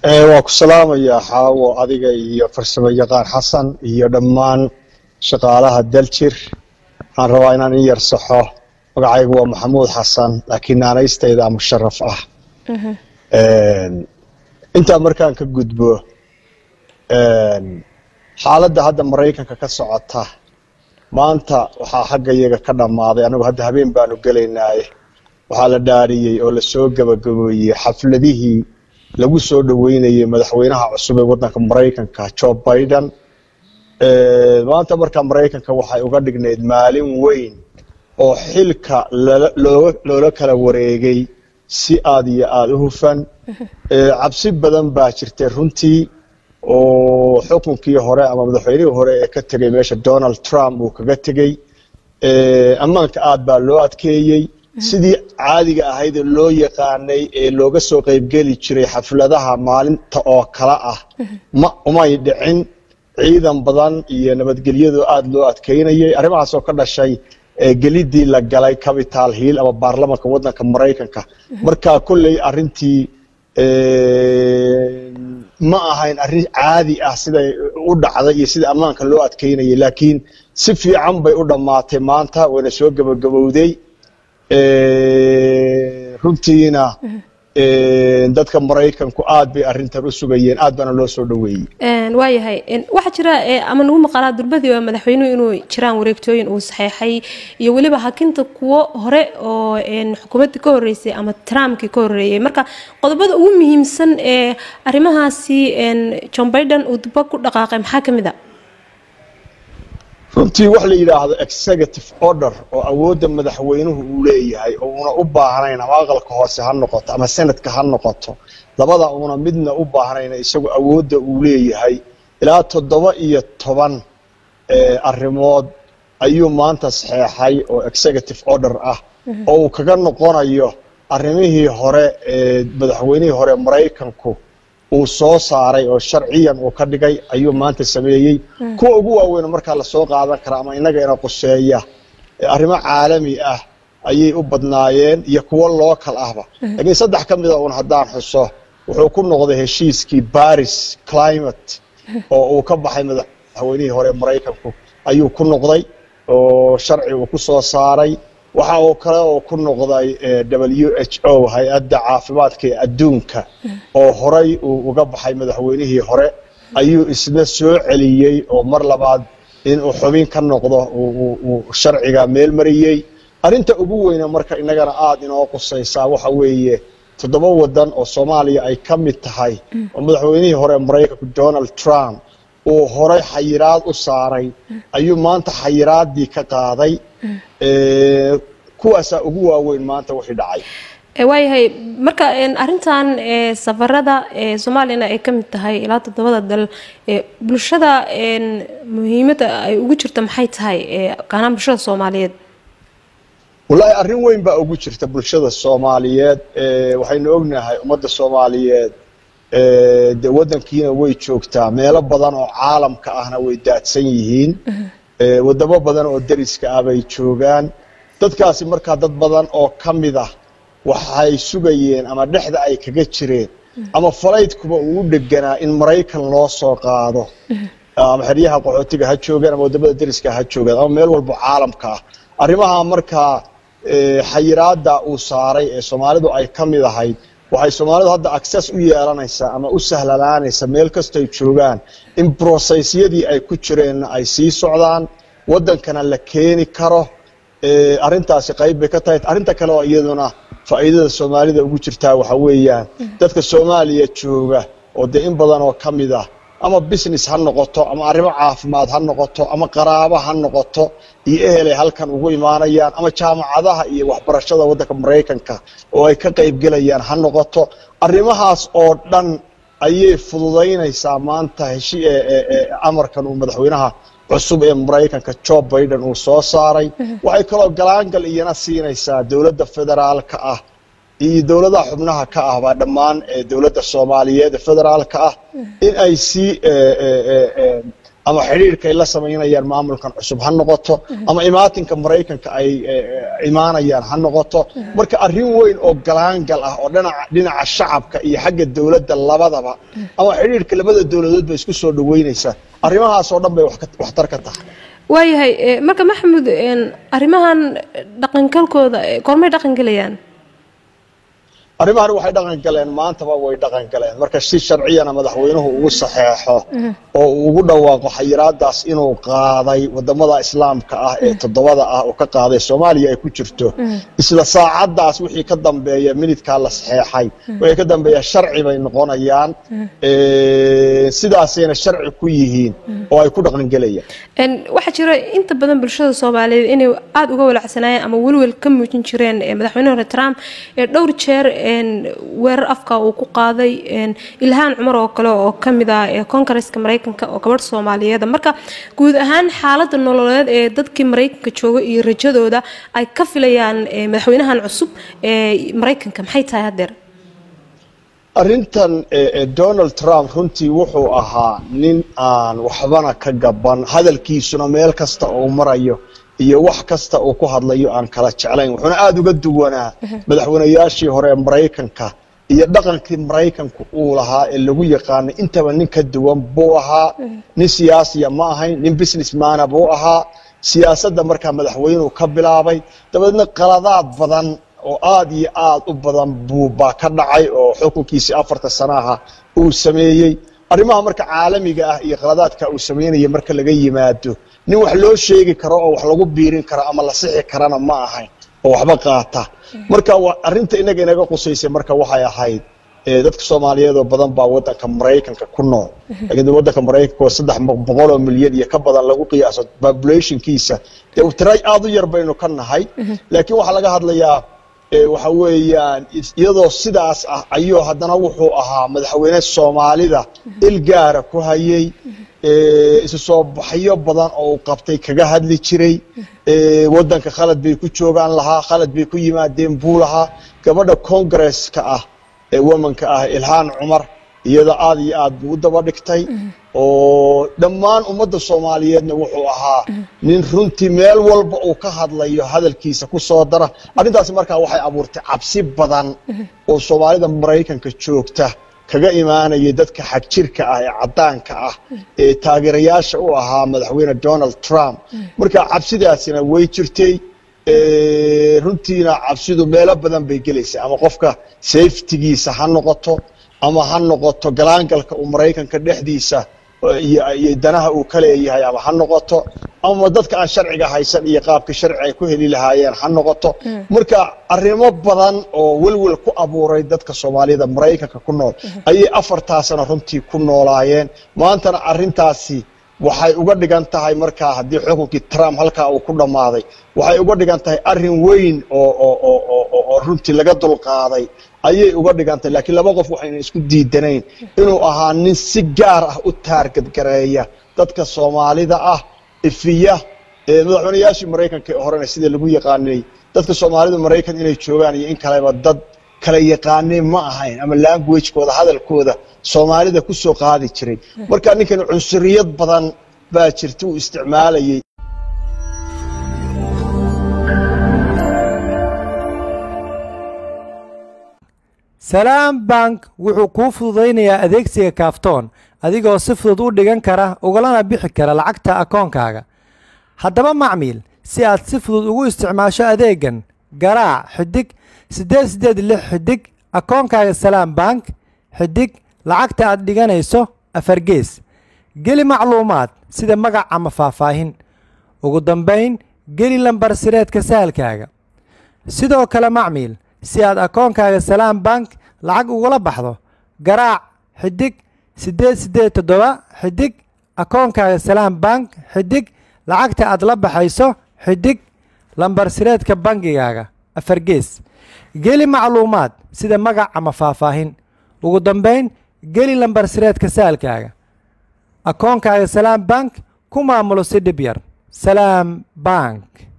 waa ku salaamayaa xaawo adiga iyo farsamo yaqaan xasan iyo dhammaan shaqaalaha daljir waxaan rabaa inaan in yar saxo magacaygu waa maxamuud xasan laakiin naanaystayda musharaf ah intaa markaan ka gudbo xaaladda hadda maraykanka ka socota maanta waxaa xagga iyaga ka dhammaaday anigu hadda habeen baanu gelaynaaye waxaa la dhaariyey oo lasoo gabagabeeyey xafladihii lagu soo dhoweynayay madaxweynaha cusub ee waddanka maraykanka joe biden maanta markaa maraykanka waxay uga dhignayd maalin weyn oo xilka loola kala wareegay si aad iyo aada u hufan cabsi badan baa jirtay runtii oo xukunkii hore ama madaxweynihii hore ee ka tegey meesha donald trump uu kaga tegey ammaanka aad baa loo adkeeyey sidii caadiga ahayd ee loo yaqaanay ee looga soo qaybgeli jiray xafladaha maalinta oo kale ah ma umay dhicin ciidan badan iyo nabadgelyadu aada loo adkeynayay arrimahaas oo ka dhashay gelidii la galay capital hill ama baarlamanka waddanka maraykanka markaa kolley arrintii ma ahayn arrin caadi ah siday u dhacday iyo sida ammaanka loo adkeynayay laakiin si fiican bay u dhammaatay maanta wayna soo gabagabowday runtiina dadka maraykanku aad bay arrintan u sugayeen aad baana loo soo dhoweeyey waayahay waxaa jira ama nagu maqalaa durbadii waa madaxweynuhu inuu jiraan wareegtooyin uu saxeexay iyo weliba hakinta kuwo hore oo xukuumaddii ka horreysay ama trumpkii ka horreeyey marka qodobada ugu muhiimsan ee arrimahaasi john biden uu duba ku dhaqaaqay maxaa ka mid a runtii wax la yidhaahdo executive order oo awoodda madaxweynuhu uu leeyahay oo una u baahnayn ama aqalka hoose ha noqoto ama senadka ha noqoto labada una midna u baahnayn isagu awoodda uu leeyahay ilaa toddoba iyo toban arrimood ayuu maanta saxeexay oo executive order ah oo uu kaga noqonayo arrimihii hore ee madaxweynihii hore maraykanku uu soo saaray oo sharciyan uu ka dhigay ayuu maanta sameeyey kuwa ugu waaweyn markaa lasoo qaadan karaa ama innaga ina quseeya arrimo caalami ah ayay u badnaayeen iyo kuwo local ahba laakiin saddex ka mida uun haddaan xuso wuxuu ku noqday heshiiskii baris climate oo uu ka baxay madaxweynihii hore maraykanku ayuu ku noqday oo sharci uu ku soo saaray waxa uu kale oo ku noqday w h o hay-adda caafimaadka ee adduunka oo horay uu uga baxay madaxweynihii hore ayuu isna soo celiyey oo mar labaad inuu xubin ka noqdo uu sharciga meel mariyey arrinta ugu weyne marka innagana aada inoo qusaysaa waxa weeye toddoba waddan oo soomaaliya ay ka mid tahay oo madaxweynihii hore maraykanku donald trump uu horay xayiraad u saaray ayuu maanta xayiraaddii ka qaaday kuwaasaa ugu waaweyn maanta wixii dhacay waayahay marka arintan safarada soomaaliyana ay ka mid tahay ilaa toddobada dal bulshada muhiimadda ay ugu jirto maxay tahay gaanaan bulshada soomaaliyeed wallaahi arrin weyn baa ugu jirta bulshada soomaaliyeed waxaynu ognahay ummadda soomaaliyeed de waddankiina way joogtaa meelo badan oo caalamka ahna way daadsan yihiin wadamo badan oo deriska ah bay joogaan dadkaasi markaa dad badan oo ka mid ah waxay sugayeen ama dhexda ay kaga jireen ama falaydkuba uu u dheganaa in maraykan loo soo qaado ama xeryaha qaxootiga ha joogaan ama wadamada deriska ha joogaan ama meel walbo caalamka ah arrimaha markaa xayiraadda uu saaray ee soomaalidu ay ka mid ahayd waxay soomaalidu hadda access u yeelanaysaa ama u sahlanaanaysa meel kastoy joogaan in broseysyadii ay ku jireenna ay sii socdaan waddankana la keeni karo arrintaasi qayb bay ka tahay arrinta kale oo iyaduna faa'iidada soomaalida ugu jirtaa waxa weeyaan dadka soomaaliya jooga oo dee in badan oo ka mid ah ama business ha noqoto ama arrimo caafimaad ha noqoto ama qaraabo ha noqoto iyo ehelay halkan ugu imaanayaan ama jaamacadaha iyo waxbarashada waddanka maraykanka oo ay ka qaybgelayaan ha noqoto arrimahaas oo dhan ayay fududaynaysaa maanta heshi amarkan uu madaxweynaha cusub ee maraykanka joe biden uu soo saaray waxay kaloo galaangal iyana siinaysaa dowladda federaalka ah iyo dowladaha xubnaha ka ah baa dhammaan dowladda soomaaliyeed ee federaalka ah in ay sii ama xidhiirka ay la samaynayaan maamulkan cusub ha noqoto ama imaatinka maraykanka ay imaanayaan ha noqoto marka arrin weyn oo galaangal ah oo dhinaca shacabka iyo xagga dowladda labadaba ama xidhiirka labada dowladood bay isku soo dhaweynaysaa arrimahaasoo dhan bay waxtar ka tahay waayahay marka maxamuud arrimahan dhaqangalkooda goormay dhaqan gelayaan arrimahan waxay dhaqan galeen maantaba way dhaqan galeen marka si sharciyana madaxweynuhu ugu saxeexo oo uu ugu dhawaaqo xayiraadaas inuu qaaday wadamada islaamka ah ee toddobada ah oo ka qaaday soomaaliya ay ku jirto isla saacadaas wixii ka dambeeya minidkaa la saxeexay wixii ka dambeeya sharci bay noqonayaan sidaasayna sharci ku yihiin oo ay ku dhaqan gelayaan waxaa jira inta badan bulshada soomaaliyeed inay aada uga walacsanaayeen ama welwel ka muujin jireen madaxweyne hore trump ee dhowr jeer weerar afka uu ku qaaday ilhaan cumar oo kale oo kamid ah koongareska mareykanka oo gabadh soomaaliyeeda marka guud ahaan xaalada nololeed ee dadkii mareykanka jooga iyo rajadooda ay ka filayaan madaxweynahan cusub ee mareykanka maxay tahay hadeer arrintan donald trump runtii wuxuu ahaa nin aan waxbana ka gaban hadalkiisuna meel kasta uu marayo iyo wax kasta uu ku hadlayo aan kala jeclayn wuxuuna aada uga duwanaa madaxweynayaashii hore ee maraykanka iyo dhaqankii maraykanku uu lahaa ee lagu yaqaanay intaba nin ka duwan buu ahaa nin siyaasiya ma ahayn nin businessmana buu ahaa siyaasadda markaa madaxweynuhu ka bilaabay dabadeedna qaladaad badan oo aada iyo aada u badan buubaa ka dhacay oo xukunkiisii afarta sanaha uu sameeyey arrimaha marka caalamiga ah iyo qaladaadka uu sameynaya marka laga yimaado nin wax loo sheegi karo oo wax lagu biirin karo ama la sixi karana ma ahayn oo waxba qaata marka arrinta inaga inaga qusaysay marka waxay ahayd dadka soomaaliyeed oo badan baa wadanka maraykanka ku nool laakiin wadanka maraykanka oo saddex boqol oo milyan iyo ka badan lagu qiyaaso populationkiisa dee tira aada u yar baynu ka nahay laakiin waxaa laga hadlayaa waxa weeyaan iyadoo sidaas ah ayuu haddana wuxuu ahaa madaxweyne soomaalida il gaara ku hayay isu soo baxyo badan oo uu qabtay kaga hadli jiray wadanka khalad bay ku joogaan lahaa khalad bay ku yimaadeen buu lahaa gabadha congresska ah ee womanka ah ilhaan cumar iyada aada iyo aad buu u daba dhigtay oo dhammaan ummadda soomaaliyeedna wuxuu ahaa nin runtii meel walba uu ka hadlayo hadalkiisa ku soo dara arrintaasi markaa waxay abuurtay cabsi badan oo soomaalida maraykanka joogta kaga imaanayay dadka xagjirka ah ee caddaanka ah ee taageerayaasha u ahaa madaxweyne donald trump marka cabsidaasina way jirtay runtiina cabsidu meelo badan bay gelaysa ama qofka safetigiisa ha noqoto ama ha noqoto galaangalka uu maraykanka dhexdiisa iyo danaha uu ka leeyahay ama ha noqoto ama dadka aan sharciga haysan iyo qaabka sharci ay ku heli lahaayeen ha noqoto marka arrimo badan oo welwel ku abuuray dadka soomaalida maraykanka ku nool ayay afartaasana runtii ku noolaayeen maantana arrintaasi waxay uga dhigan tahay markaa haddii xukunkii trump halkaa uu ku dhammaaday waxay uga dhigan tahay arrin weyn oo runtii laga dulqaaday ayay uga dhigan tahay laakiin laba qof waxayna isku diidanayn inuu ahaa nin si gaar ah u taargadgareeya dadka soomaalida ah ifiya madaxweynayaashii maraykanka ee horena sida lagu yaqaanay dadka soomaalida maraykan inay joogaan iyo in kaleba dad kala yaqaanay ma ahayn ama languagekooda hadalkooda soomaalida ku soo qaadi jiray marka ninkan cunsuriyad badan baa jirta uu isticmaalayay salaam bank wuxuu kuu fududaynayaa adeegsiga kaaftoon adigoo si fudud u dhigan kara ugalana bixi kara lacagta akoonkaaga haddaba macmiil si aad si fudud ugu isticmaasho adeegan garaac xidig siddeed siddeed lix xidig akoonkaaga salaam bank xidig lacagta aad dhiganayso afargees geli macluumaad sida magac ama faahfaahin ugu dambayn geli lambar sireedka sahalkaaga sidoo kale macmiil si aad akoonkaaga salaam bank lacag ugula baxdo garaac xidig siddeed siddeed toddoba xidig akoonkaaga salaam bank xidig lacagta aad la baxayso xidig lambar sireedka bangigaaga afargees geli macluumaad sida magac ama faahfaahin ugu dambayn geli lambar sireedka saalkaaga akoonkaaga salaam bank ku maamulo si dhib yar salaam bank